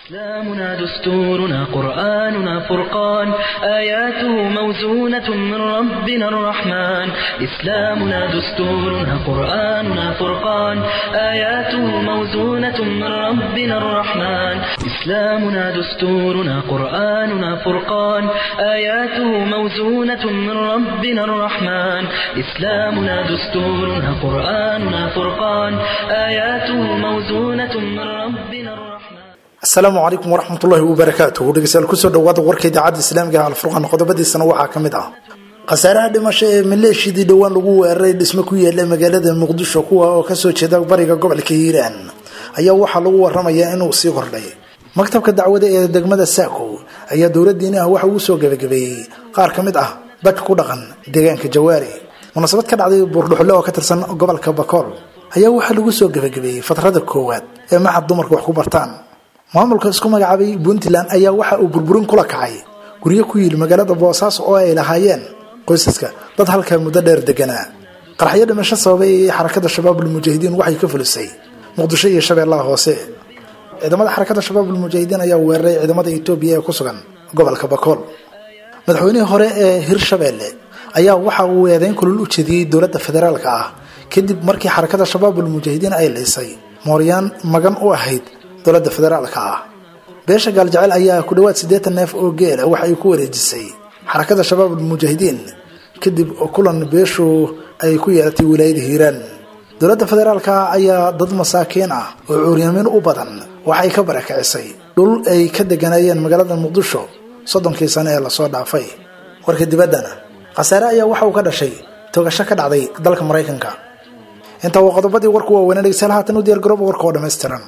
إسلامنا دستورنا قرآننا فرقان آياته موزونة من ربنا الرحمن إسلامنا دستورنا قرآننا فرقان آياته موزونة من ربنا الرحمن إسلامنا دستورنا قرآننا فرقان آياته موزونة من ربنا الرحمن إسلامنا دستورنا قرآننا فرقان آياته موزونة من ربنا الرحمن asalaamu calaykum waraxmatullaahi wabarakaatuh dhegeystayaal kusoo dhawaada warka idaacadda islaamiga ah alfurqaan qodobadiisana waxaa ka mid ah khasaaraha dhimasho ee maleeshiyadii dhowaan lagu weeraray dhismo ku yaala magaalada muqdisho kuwa oo kasoo jeeda bariga gobolka hiiraan ayaa waxaa lagu waramayaa inuu sii kordhay maktabka dacwada ee degmada saako ayaa dowladiini ah waxa uu soo gabagabeeyey qaar ka mid ah dadka ku dhaqan deegaanka jawaari munaasabad ka dhacday buurdhuxle oo ka tirsan gobolka bakool ayaa waxaa lagu soo gabagabeeyey fatrada koowaad ee maxad dumarka wax ku bartaan maamulka isku magacaabay puntland ayaa waxa uu burburin kula kacay guryo ku yili magaalada boosaaso oo ay lahaayeen qoysaska dad halkaa muddo dheer deganaa qaraxyo dhimasho sababay ee xarakada shabaabul mujaahidiin waxay ka fulisay muqdisho iyo shabeellaha hoose ciidamada xarakada shabaabul mujaahidiin ayaa weeraray ciidamada etoobiya ee ku sugan gobolka bakool madaxweynihii hore ee hirshabeelle ayaa waxa uu eedeyn kulul u jeediyey dowladda federaalka ah kadib markii xarakada shabaabul mujaahidiin ay laysay mooryaan magan u ahayd dowladda federaalka ah beesha gaaljecel ayaa ku dhawaad siddeetan neef oo geela waxa ay ku wareejisay xarakada shabaabul mujaahidiin kadib kulan beeshu ay ku yeelatay wilaayada hiiraan dowladda federaalka ayaa dad masaakiin ah oo cuuryamiin u badan waxay ka barakicisay dhul ay ka deganayeen magaalada muqdisho soddonkii sane ee lasoo dhaafay warka dibaddana khasaare ayaa waxa uu ka dhashay togasho ka dhacday dalka maraykanka intaa waa qodobadii warku waaweynaa dhegeystayaal haatan u diyaar garooba warka oo dhammaystiran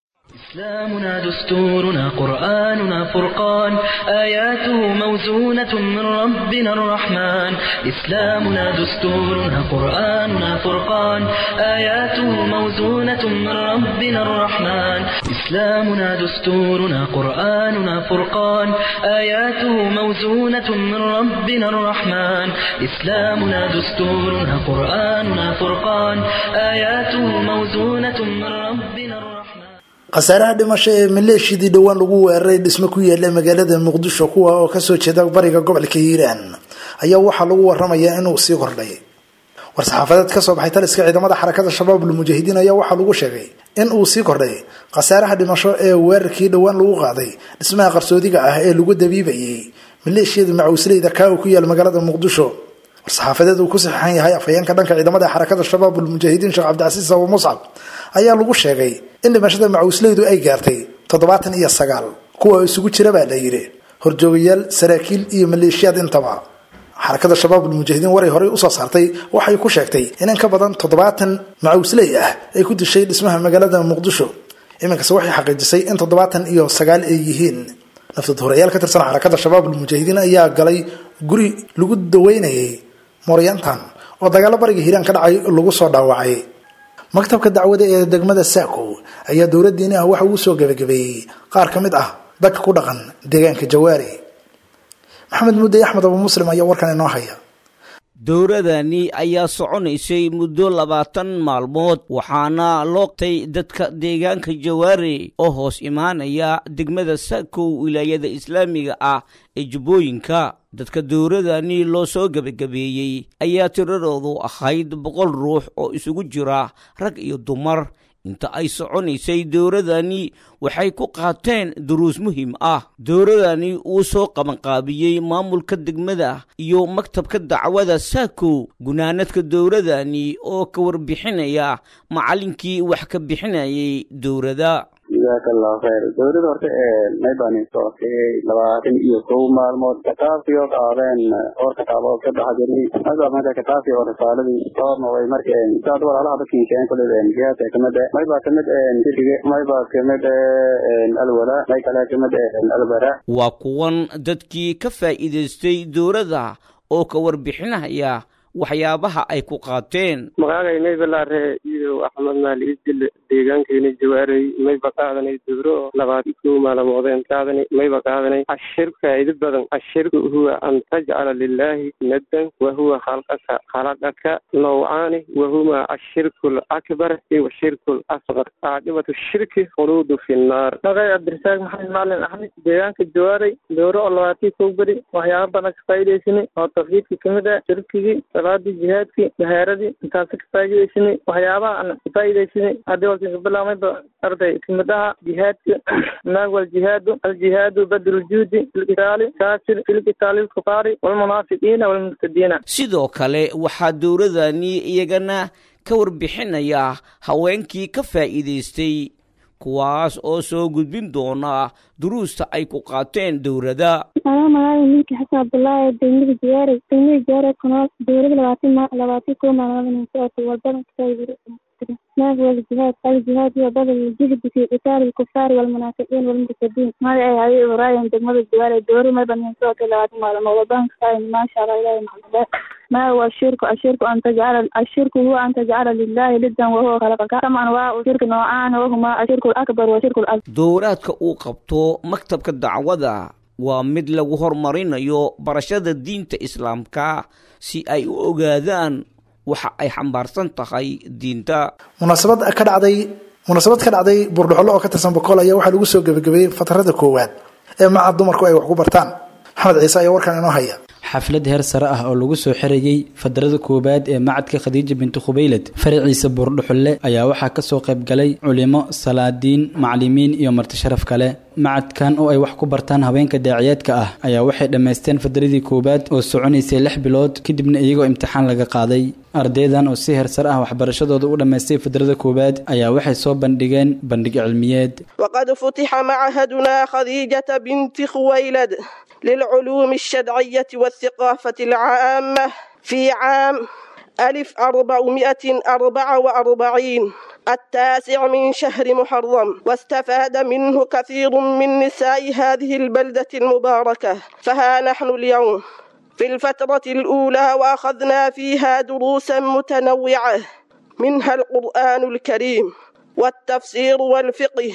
إسلامنا دستورنا قرآننا فرقان آياته موزونة من ربنا الرحمن إسلامنا دستورنا قرآننا فرقان آياته موزونة من ربنا الرحمن إسلامنا دستورنا قرآننا فرقان آياته موزونة من ربنا الرحمن إسلامنا دستورنا قرآننا فرقان آياته موزونة من ربنا الرحمن khasaaraha dhimasho ee maleeshiyadii dhowaan lagu weeraray dhismo ku yaala magaalada muqdisho kuwa oo kasoo jeeda bariga gobolka hiiraan ayaa waxaa lagu waramayaa inuu sii kordhay war-saxaafadeed kasoo baxay taliska ciidamada xarakada shabaabul mujaahidiin ayaa waxaa lagu sheegay in uu sii kordhay khasaaraha dhimasho ee weerarkii dhowaan lagu qaaday dhismaha qarsoodiga ah ee lagu dabiibayay maleeshiyada macawsleyda kaa uu ku yaala magaalada muqdisho war-saxaafadeed uu ku saxiixan yahay afhayeenka dhanka ciidamada xarakada shabaabul mujaahidiin sheekh cabdicasiis abu muscab ayaa lagu sheegay in dhimashada macawisleydu ay gaartay toddobaatan iyo sagaal kuwa isugu jira baa la yidhi horjoogayaal saraakiil iyo maleeshiyaad intaba xarakada shabaabul mujaahidiin waray horey usoo saartay waxay ku sheegtay in in ka badan toddobaatan macawisley ah ay ku dishay dhismaha magaalada muqdisho iminkase waxay xaqiijisay in toddobaatan iyo sagaal ay yihiin naftud horeyaal ka tirsan xarakada shabaabul mujaahidiin ayaa galay guri lagu daweynayay mooryaantan oo dagaalo bariga hiiraan ka dhacay lagu soo dhaawacay maktabka dacwada ee degmada saako ayaa dowladiini ah waxa uu soo gabagabeeyey qaar ka mid ah dadka ku dhaqan deegaanka jawaari maxamed mudde axmed abu muslim ayaa warkan inoo haya dowladani ayaa soconaysay muddo labaatan maalmood waxaana loogtay dadka deegaanka jawaari oo hoos imaanaya degmada sakow wilaayada islaamiga ah ee jubbooyinka dadka dowladani loo soo gebagabeeyey ayaa tiradoodu ahayd boqol ruux oo isugu jira rag iyo dumar inta ay soconaysay dowladani waxay ku qaateen duruus muhiim ah dowladani uu soo qabanqaabiyey maamulka degmada iyo maktabka dacwada saako gunaanadka dowladani oo ka warbixinaya macallinkii wax ka bixinayay dowladda jazaaka allahu khayr dowladda horta may baanin socotay labaatan iyo kow maalmood kitaabkii oo qaadeen dhowr kitaabood ka baxa jirnay mayba marka kitaabkii oo risaaladii doorna way marka saad walaalaha dadkii keen kuley jihaadka kamid eh may baa kamid fidige may baa kamid alwala may kale kamid albara waa kuwan dadkii ka faa'iidaystay dowladda oo ka warbixinaya waxyaabaha ay ku qaateen magaagay maybalaare iidow axmed maali isdil deegaankeena jawaaray mayba qaadanay dowro oo labaad kow maalamoodeen qaadanay mayba qaadanay cashir faa'iido badan cashirku huwa an tajcala lilaahi naddan wa huwa khalqaka khalaqaka nawcaani wa huma ashirku lakbar iyo shirku lasqar caaqibatu shirki khuluudu fi nnaar magay cabdirasaaq maxamed macalin axmed deegaanka jawaaray dowro oo labaatii kow beri waxyaaba badan ka faa'iidaysanay oo tawxiidka kamid ah shirkigii salaadii jihaadkii dahaaradii intaasi ka faa'iidaysanay waxyaabaha aan ka faa'iidaysanay haddii walka kabilaamayba arday kamid aha jihaadka naag waljihaadu aljihaadu badru ljuudi filkitaali kaasir filkitaali lkufaari walmunaafiqiina walmurtadiina sidoo kale waxaa dowladani iyagana ka warbixinaya haweenkii ka faa'iidaystay kuwaas oo soo gudbin doona duruusta ay ku qaateen dowladda anaa magaayo ninki xasan cabdullaahi degmada jiyaare degmada jiyaare kunool dowlada labaatan ma labaatan koo maalmood socota walbadan naag waljihaad aljihaad iyo badal jihdi fi qitaali lkufaari walmunaafiqiin walmurtadiin mada ay haye ibrahim degmada jiyaare dowlada maybanin socota labaatan maalmood walbadan kasaay maasha allah ilahi maxamudee ما هو الشرك الشرك أن تجعل الشرك هو أن تجعل لله لدا وهو خلقك كما أنواع الشرك نوعان وهما الشرك الأكبر والشرك الأصغر dowraadka uu qabto maktabka dacwada waa mid lagu horumarinayo barashada diinta islaamka si ay u ogaadaan waxa ay xambaarsan tahay diinta munaasabad ka dhacday munaasabad ka dhacday buurdhuxollo oo ka tirsan bokool ayaa waxaa lagu soo gebagabeeyey fatarada koowaad ee maca dumarku ay wax ku bartaan maxamed ciise ayaa warkan inoo haya xaflad heer sare ah oo lagu soo xirayey fadrada koowaad ee macadka khadiija binti khubaylad faraciisa buurdhuxulle ayaa waxaa kasoo qayb galay culimo salaadiin macalimiin iyo marti sharaf kale macadkan oo ay wax ku bartaan haweenka daaciyaadka ah ayaa waxay dhammaysteen fadradii koowaad oo soconaysay lix bilood kadibna iyagoo imtixaan laga qaaday ardaydan oo si heer sare ah waxbarashadooda u dhammaystay fadrada koowaad ayaa waxay soo bandhigeen bandhig cilmiyeed وقد فتح معهدنا خديجة بنت خويلد للعلوم الشرعية والثقافة العامة في عام ألف أربعمائة أربعة وأربعين التاسع من شهر محرم واستفاد منه كثير من نساء هذه البلدة المباركة فها نحن اليوم في الفترة الأولى وأخذنا فيها دروسا متنوعة منها القرآن الكريم والتفسير والفقه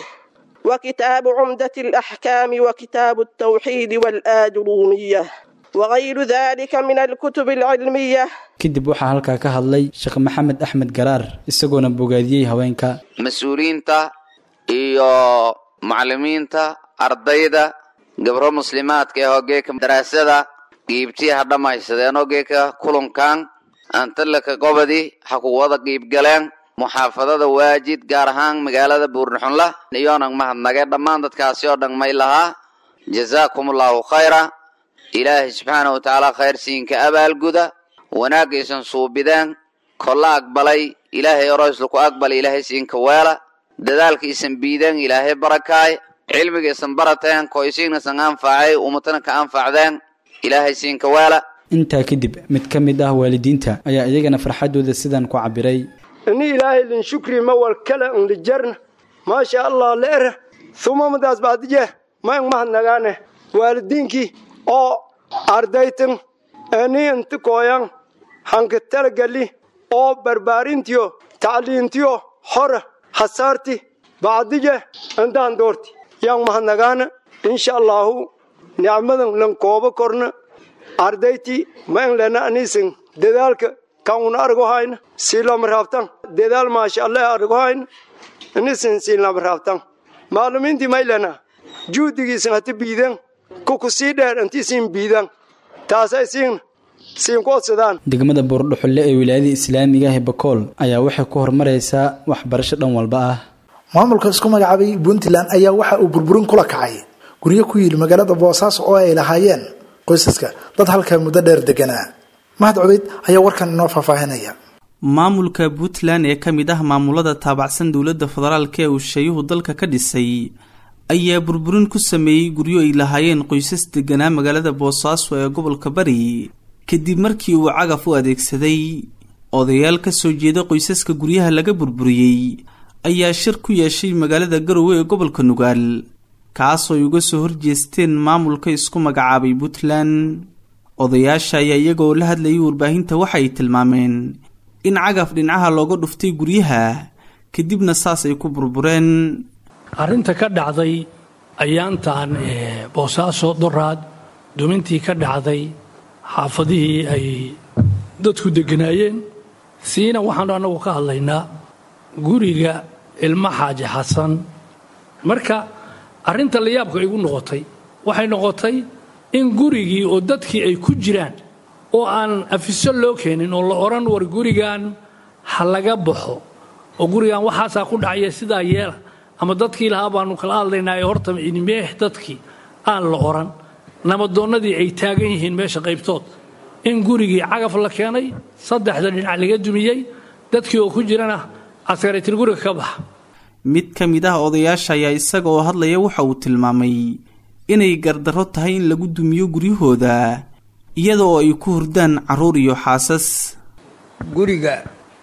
وكتاب عمدة الأحكام وكتاب التوحيد والآجرومية وغير ذلك من الكتب العلمية kadib waxaa halkaa ka hadlay sheekh maxamed axmed garaar isagoona bogaadiyey haweenka mas-uuliyiinta iyo macalimiinta ardayda gabro muslimaadka ee hogeeka daraasada qiibtii ha dhammaysadeen hogeeka kulankan antalaka gobodi ha ku wada qiibgaleen muxaafadada waajid gaar ahaan magaalada buurnaxunla iyoonan mahadnagee dhammaan dadkaasi oo dhan may lahaa jazaakum allahu khayra ilaahay subxaana wa tacaala khayr siinka abaalguda wanaagaysan suubideen kolla aqbalay ilaahay oroysla ku aqbala ilaahay siinka weela dadaalkaisan biideen ilaahay barakaay cilmigaysan barateen koysiignasan anfacay ummatana ka anfacdeen ilaahay siinka weela intaa kadib mid ka mid ah waalidiinta ayaa iyagana farxadooda sidan ku cabiray ini ilaahay lin shukri ma wal kala unlijarna maasha allah leera suma madaas baadije ma ang mahadnagaane waalidiinkii oo ardaytan ani inta kooyan hanka talagali oo barbaarintiyo tacliintiyo hora hasaarti bacdije intaan doorti yang mahadnagaana insha allahu nicmadan lan koobo korna ardayti ma ang lena anisan dadaalka kan una argo hayna silama raabtan dadaal maasha allah argo hayna anisan silama raabtan maalumiintii maylana juhdigiisan hata biidan kuku sii dheer intiisiin biidan taasay siin siin ku odsadaan degmada buurdhuxulle ee wilaayada islaamiga ah ee bakool ayaa waxay ku horumaraysaa waxbarasho dhan walba ah maamulka isku magacaabay puntland ayaa waxa uu burburin kula kacay guryo ku yidhi magaalada boosaaso oo ay lahaayeen qoysaska dad halkaa muddo dheer deganaa mahad cubeyd ayaa warkan inoo faahfaahinaya maamulka puntland ee ka mid ah maamulada taabacsan dowladda federaalk ee uu shayuhu dalka ka dhisay ayaa burburin ku sameeyey guryo ay lahaayeen qoysas deganaa magaalada boosaaso ee gobolka bari kadib markii uu cagaf u adeegsaday odayaal ka soo jeeda qoysaska guryaha laga burburiyey ayaa shir ku yeeshay magaalada garowe ee gobolka nugaal kaasoo ay uga soo horjeesteen maamulka isku magacaabay puntland odayaasha ayaa iyagoo la hadlayay warbaahinta waxay tilmaameen in cagaf dhinacaha looga dhuftay guryaha kadibna saas ay ku burbureen arrinta ka dhacday ayaantan boosaaso doraad dumintii ka dhacday xaafadihii ay dadku degganaayeen siina waxaanu annagu ka hadlaynaa guriga ilmo xaaji xasan marka arrinta layaabka igu noqotay waxay noqotay in gurigii oo dadkii ay ku jiraan oo aan afiso loo keenin oo la odhan war gurigan ha laga baxo oo gurigan waxaasaa ku dhacaya sidaa yeela ama dadkii lahaa baanu kala hadlaynaayo horta inimeeh dadkii aan la odhan namadoonnadii ay taagan yihiin meesha qaybtood in gurigii cagaf la keenay saddexda dhinac laga dumiyey dadkii oo ku jirana askaritir guriga ka baxa mid ka mid ah odayaasha ayaa isaga oo hadlaya waxa uu tilmaamay inay gardarro tahay in lagu dumiyo guryahooda iyada oo ay ku hurdaan carruur iyo xaasas guriga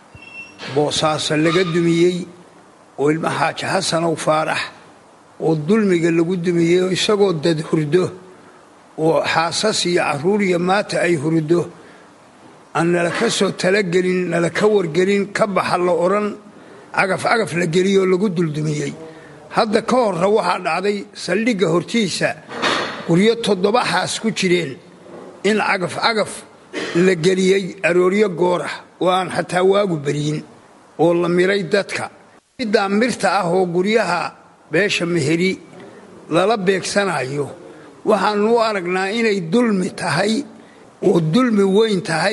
boosaaso laga dumiyey oo ilma xaaji xasanow faarax oo dulmiga lagu dumiyey oo isagoo dad hurdo oo xaasas iyo carruur iyo maata ay hurdo aan nala ka soo talagelin nala ka wargelin ka baxa la odhan cagaf cagaf la geliyoo lagu duldumiyey hadda ka horra waxaa dhacday saldhigga hortiisa guryo toddoba xaas ku jireen in cagaf cagaf la geliyey arooryo goorah oo aan xataa waagu beryin oo la miray dadka middaa mirta ah oo guryaha beesha meheri lala beegsanayo waxaannu u aragnaa inay dulmi tahay oo dulmi weyn tahay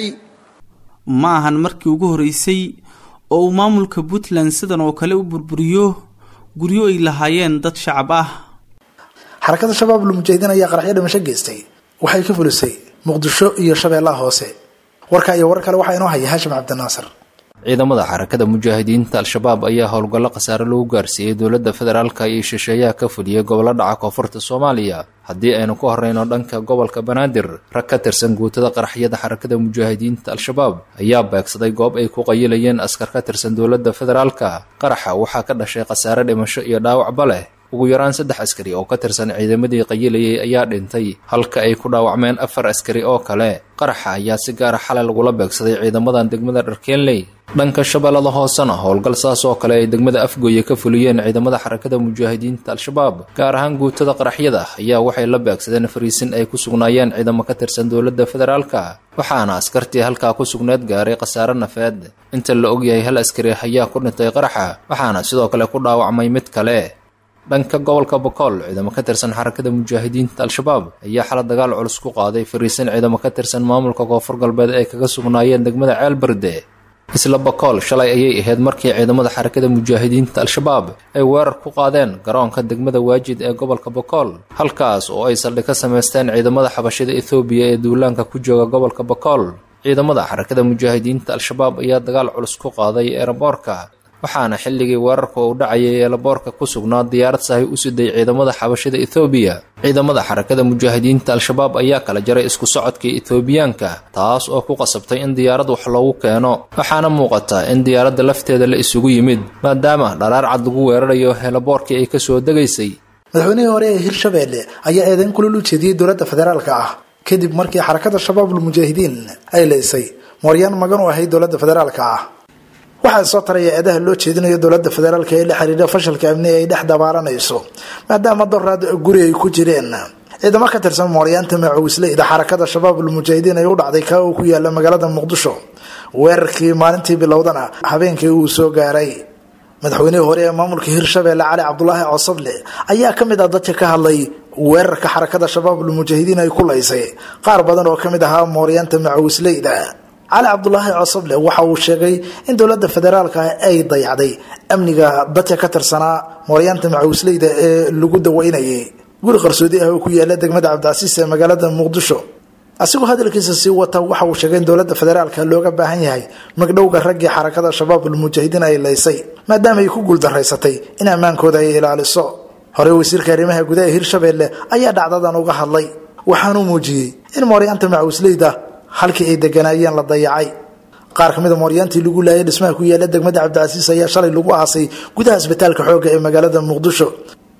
ma ahan markii ugu horraysay oo uu maamulka puntland sidan oo kale u burburiyo guryo ay lahaayeen dad shacab ah xarakada shabaab lumujahidiin ayaa qaraxyo dhimasho geystay waxay ka fulisay muqdisho iyo shabeellaha hoose warka iyo warar kale waxaa inoo haya haashim cabdinaasir ciidamada xarakada mujaahidiinta al-shabaab ayaa howlgallo khasaare lagu gaarsiiyey dowladda federaalka iyo shisheeyaha ka fuliyey gobollo dhaca koonfurta soomaaliya haddii aynu ku horreyno dhanka gobolka banaadir rag ka tirsan guutada qaraxyada xarakada mujaahidiinta al-shabaab ayaa beegsaday goob ay ku qayilayeen askar ka tirsan dowladda federaalka qaraxa waxaa ka dhashay khasaare dhimasho iyo dhaawacba leh ugu yaraan saddex askari oo ka tirsan ciidamadii qayilayay ayaa dhintay halka ay ku dhaawacmeen afar askari oo kale qaraxa ayaa si gaara xalay lagula beegsaday ciidamadan degmada dharkeenley dhanka shabeellada hoosena howlgal saas oo kale ay degmada afgooye ka fuliyeen ciidamada xarakada mujaahidiinta al-shabaab gaar ahaan guutada qaraxyada ayaa waxay la beegsadeen fariisin ay ku sugnaayeen ciidamo ka tirsan dowladda federaalka waxaana askartii halkaa ku sugneed gaaray khasaare nafeed inta la ogyahay hal askari ayaa ku dhintay qaraxa waxaana sidoo kale ku dhaawacmay mid kale dhanka gobolka bokool ciidamo ka tirsan xarakada mujaahidiinta al-shabaab ayaa xala dagaal culus ku qaaday fariisin ciidamo ka tirsan maamulka koonfur galbeed ay kaga sugnaayeen degmada ceelberde isla bokool shalay ayay ahayd markii ciidamada xarakada mujaahidiinta al-shabaab ay weerar ku qaadeen garoonka degmada waajid ee gobolka bokool halkaas oo ay saldhig ka samaysteen ciidamada xabashida ethoobiya ee duulaanka ku jooga gobolka bokool ciidamada xarakada mujaahidiinta al-shabaab ayaa dagaal culus ku qaaday eeraboorka waxaana xilligii weerarka uu dhacayay eelaboorka ku sugnaa diyaarad sahay u siday ciidamada xabashida ethoobiya ciidamada xarakada mujaahidiinta al-shabaab ayaa kala jaray isku socodkii ethoobiyaanka taas oo ku qasabtay in diyaarad wax loogu keeno waxaana muuqata in diyaaradda lafteeda la isugu yimid maadaama dharaar cad lagu weerarayo eelaboorkii ay kasoo degaysay madaxweynihii hore ee hirshabeelle ayaa eedayn kulul u jeediyey dowladda federaalka ah kadib markii xarakada shabaabul mujaahidiin ay leysay mooryaan magan u ahayd dowladda federaalka ah waxaa soo taraya eedaha loo jeedinayo dowladda federaalk ee la xiriira fashalka amni ay dhex dabaaranayso maadaama doraad guri ay ku jireen ciidamo ka tirsan mooryaanta macawisleyda xarakada shabaabul mujaahidiin ay u dhacday kaa uu ku yaala magaalada muqdisho weerarkii maalintii bilowdana habeenkii uu soo gaaray madaxweynihii hore ee maamulka hirshabeelle cali cabdulaahi cosoble ayaa ka mid ah dadka ka hadlay weerarka xarakada shabaabul mujaahidiin ay ku laysay qaar badan oo ka mid ahaa mooryaanta macawisleyda cali cabdulaahi cosoble waxa uu sheegay in dowladda federaalka ay dayacday amniga dadka ka tirsanaa mooryaanta macawisleyda ee lagu daweynayay guri qarsoodi ah oo ku yaala degmada cabdicasiis ee magaalada muqdisho asigoo hadalkiisa sii wata waxa uu sheegay in dowladda federaalka looga baahan yahay magdhowga raggii xarakada shabaabul mujaahidiin ay laysay maadaama ay ku guuldaraysatay in ammaankooda ay ilaaliso horey wasiirka arrimaha gudaha hirshabeelle ayaa dhacdadan uga hadlay waxaanuu muujiyey in mooryaanta macawisleyda halkii ay deganaayeen la dayacay qaar ka mida mooryaantii lagu laayay dhismaha ku yaala degmada cabdicasiis ayaa shalay lagu aasay gudaha isbitaalka xoogga ee magaalada muqdisho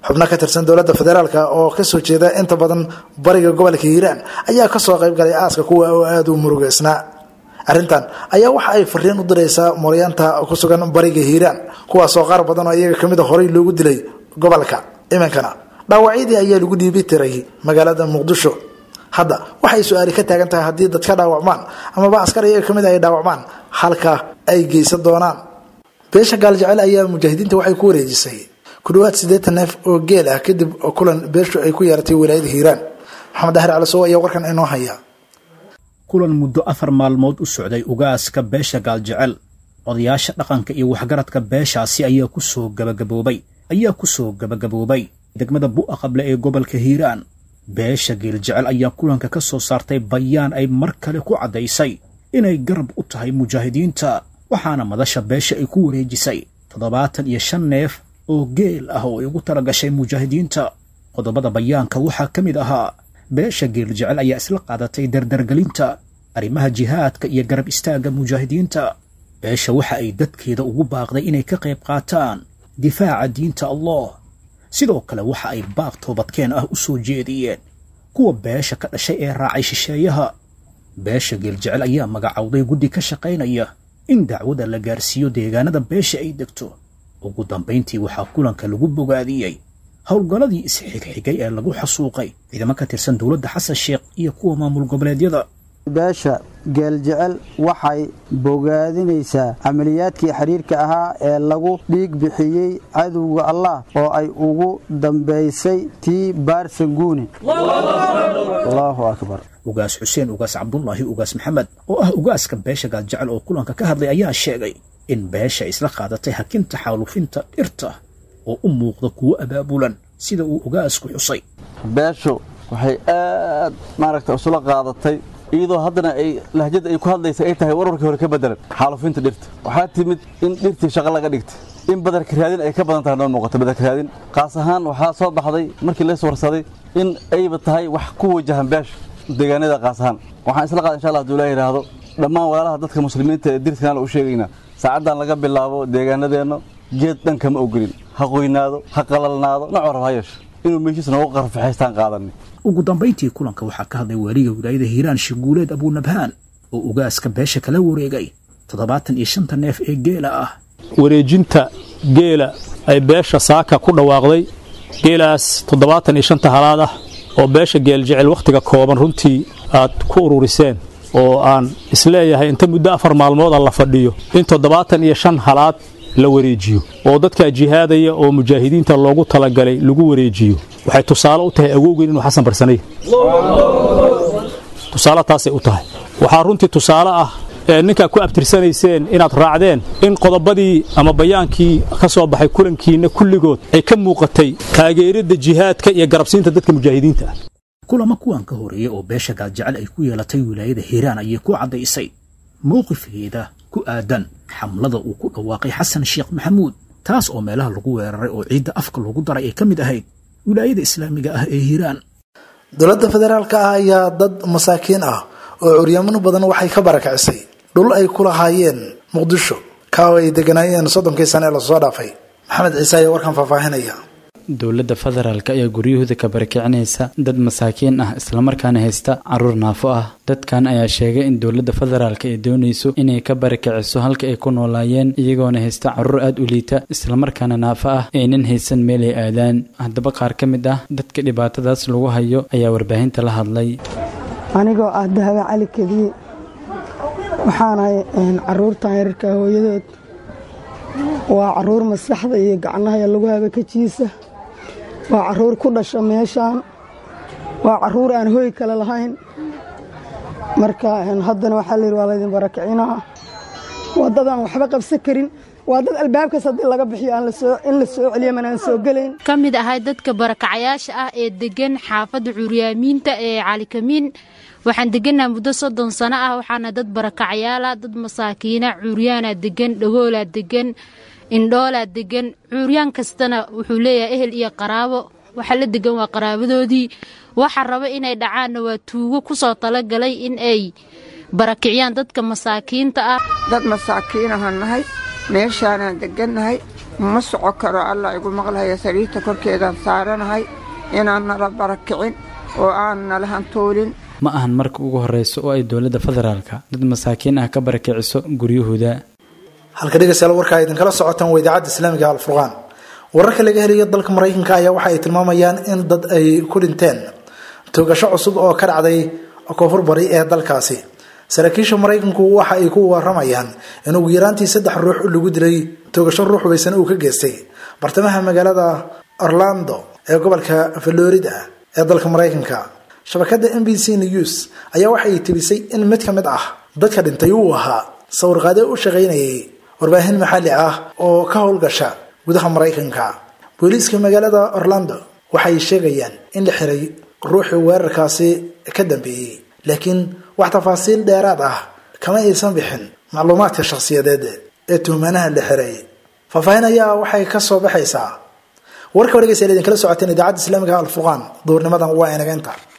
xubno ka tirsan dowladda federaalk oo kasoo jeeda inta badan bariga gobolka hiiraan ayaa kasoo qayb galay aaska kuwa oo aada u murugeysnaa arrintan ayaa waxa ay fariin u diraysaa mooryaanta ku sugan bariga hiiraan kuwaasoo qaar badan oo iyaga kamid a horey loogu dilay gobolka iminkana dhaawacyadii ayaa lagu dhiibi tiray magaalada muqdisho hadda waxay su-aali ka taagan tahay haddii dadka dhaawacmaan amaba askar iyaga kamid ay dhaawacmaan halka ay geysan doonaan beesha gaaljecel ayaa mujaahidiinta waxay ku wareejisay ku dhawaad siddeetan neef oo geel ah kadib kulan beeshu ay ku yeeratay wilaayada hiiraan maxamed dahir calisow ayaa warkan inoo haya kulan muddo afar maalmood u socday ugaaska beesha gaaljecel odayaasha dhaqanka iyo waxgaradka beeshaasi ayaa ku soo gabagaboobay ayaa ku soo gabagaboobay degmada bu'a qable ee gobolka hiiraan beesha geeljecel ayaa kulanka ka soo saartay bayaan ay mar kale ku caddaysay inay garab u tahay mujaahidiinta waxaana madasha beesha ay ku wareejisay toddobaatan iyo shan neef oo geel ah oo ay ugu tala gashay mujaahidiinta qodobada bayaanka waxaa ka mid ahaa beesha geeljecel ayaa isla qaadatay dardargelinta arrimaha jihaadka iyo garab istaagga mujaahidiinta beesha waxa ay dadkeeda ugu baaqday inay ka qayb qaataan difaaca diinta allah sidoo kale waxa ay baaq toobadkeen ah u soo jeediyeen kuwa beesha ka dhashay ee raacay shisheeyaha beesha geeljecel ayaa magacowday guddi ka shaqaynaya in dacwada la gaarsiiyo deegaanada beesha ay degto ugu dambayntii waxaa kulanka lagu bogaadiyey howlgalladii isxigxigay ee lagu xasuuqay ciidamo ka tirsan dowladda xasan sheekh iyo kuwa maamul goboleedyada beesha geeljecel waxay bogaadinaysaa camaliyaadkii xiriirka ahaa ee lagu dhiig bixiyey cadowga allah oo ay ugu dambaysay tii baarsanguune allahu akbar ugaas xuseen ugaas cabdulaahi ugaas maxamed oo ah ugaaska beesha gaaljecel oo kulanka ka hadlay ayaa sheegay in beesha isla qaadatay hakinta xaalufinta dhirta oo u muuqda kuwo abaabulan sida uu ugaasku xusay beeshu waxay aad maaragta isula qaadatay iyadoo haddana ay lahjada ay ku hadlaysa ay tahay warwarkii hore ka bedelan xaalufinta dhirta waxaa timid in dhirtii shaqo laga dhigtay in badarka raadin ay ka badan tahay noo muuqato badarka raadin qaas ahaan waxaa soo baxday markii lees warsaday in ayba tahay wax ku wajahan beesha deegaanada qaas ahaan waxaan isla qaada insha allah haduu ilaa yidhaahdo dhammaan walaalaha dadka muslimiinta ee dirtkan u sheegaynaa saacaddan laga bilaabo deegaanadeenna geed dhan kama ogolin ha qoynaado ha qalalnaado nooc rab ha yeesho inuu meeshiis noogu qarfaxaystaan qaadanay ugu dambayntii kulanka waxaa ka hadlay waaliga wilaayada hiiraan shiguuleed abuunabhaan oo ugaaska beesha kala wareegay toddobaatan iyo shanta neef ee geela ah wareejinta geela ay beesha saaka ku dhawaaqday geelaas toddobaatan iyo shanta halaad ah oo beesha geeljecel wakhtiga kooban runtii aad ku ururiseen oo aan isleeyahay inta muddo afar maalmooda la fadhiyo in toddobaatan iyo shan halaad la wareejiyo oo dadkaa jihaadaya oo mujaahidiinta loogu talagalay lagu wareejiyo waxay tusaale u tahay awowgeen inuu xasan barsanay tusaale taasay u tahay waxaa runtii tusaale ah ee ninkaa ku abtirsanayseen inaad raacdeen in qodobadii ama bayaankii ka soo baxay kulankiinna kulligood ay ka muuqatay taageeridda jihaadka iyo garabsiinta dadka mujaahidiinta ah kulamo kuwan ka horeeya oo beesha gaaljecel ay ku yeelatay wilaayada hiiraan ayay ku caddaysay mowqifkeeda ku aadan xamlada uu ku dhawaaqay xasan sheekh maxamuud taas oo meelaha lagu weeraray oo ciidda afka loogu daray ay ka mid ahayd wilaayada islaamiga ah ee hiiraan dowladda federaalka ah ayaa dad masaakiin ah oo curyaamino badan waxay ka barakicisay dhul ay ku lahaayeen muqdisho kaa oo ay deganaayeen soddonkii sane ee lasoo dhaafay maxamed ciise ayaa warkan faahfaahinaya dowladda federaalk ayaa guryahooda ka barakicinaysa dad masaakiin ah islamarkaana haysta caruur naafo ah dadkan ayaa sheegay in dowladda federaalk ay doonayso inay ka barakiciso halka ay ku noolaayeen iyagoona haysta caruur aada u liita islamarkaana naafo ah aynan haysan meel ay aadaan haddaba qaar ka mid ah dadka dhibaatadaas lagu hayo ayaa warbaahinta la hadlay anigoo ah dahaba cali kediye waxaanahay caruurtan yararka hooyadood waa caruur maskaxda iyo gacnaha lagu haga kajiisa waa caruur ku dhasha meeshaan waa caruur aan hooy kale lahayn marka haddana waxaa layidhi waa laydin barakicinaa waa dad aan waxba qabsan karin waa dad albaabkaas haddii laga bixiyo in la soo celiya manaan soo gelayn ka mid ahay dadka barakacayaasha ah ee degan xaafadda curyaamiinta ee calikamiin waxaan degannaha muddo soddon sano ah waxaana dad barakacayaala dad masaakiina cuuryaana degan dhagoolaa degan indhoolaa degan cuuryaan kastana wuxuu leeyahay ehel iyo qaraabo waxa la degan waa qaraabadoodii waxa raba inay dhacaanna waa tuugo ku soo talagalay in ay barakiciyaan dadka masaakiinta ah dad masaakiinahan nahay meeshaanaan degannahay ma soco karo allah igu maqlahaya sariirta korkeedaan saaranahay inaan nala barakicin oo aan nala hantoolin ma ahan marka ugu horeysa oo ay dowladda federaalka dad masaakiin ah ka barakiciso guryahooda halka dhegeystayaal warkaa idinkala socotaan waa idaacadda islaamiga alfurqaan wararka laga helayo dalka maraykanka ayaa waxa ay tilmaamayaan in dad ay ku dhinteen toogasho cusub oo ka dhacday koonfur bari ee dalkaasi saraakiisha maraykanku waxa ay ku waramayaan in ugu yaraantii saddex ruux lagu dilay toogasho ruux hubaysan uu ka geystay bartamaha magaalada orlando ee gobolka florida ee dalka maraykanka shabakada m b c news ayaa waxa ay tibisay in mid ka mid ah dadka dhintay uu ahaa sawirqaade u shaqaynayay warbaahin maxalli ah oo ka howlgasha gudaha maraykanka booliiska magaalada orlando waxay sheegayaan in la xiray ruuxii weerarkaasi ka dambeeyey laakiin wax tafaasiil dheeraad ah kama aysan bixin macluumaadka shakhsiyadeed ee tuhmanaha la xiray faahfaahin ayaa waxay ka soo baxaysaa warka wargeysa idinkala socoteen idaacadda islaamiga alfurqaan duurnimadan waa inageynta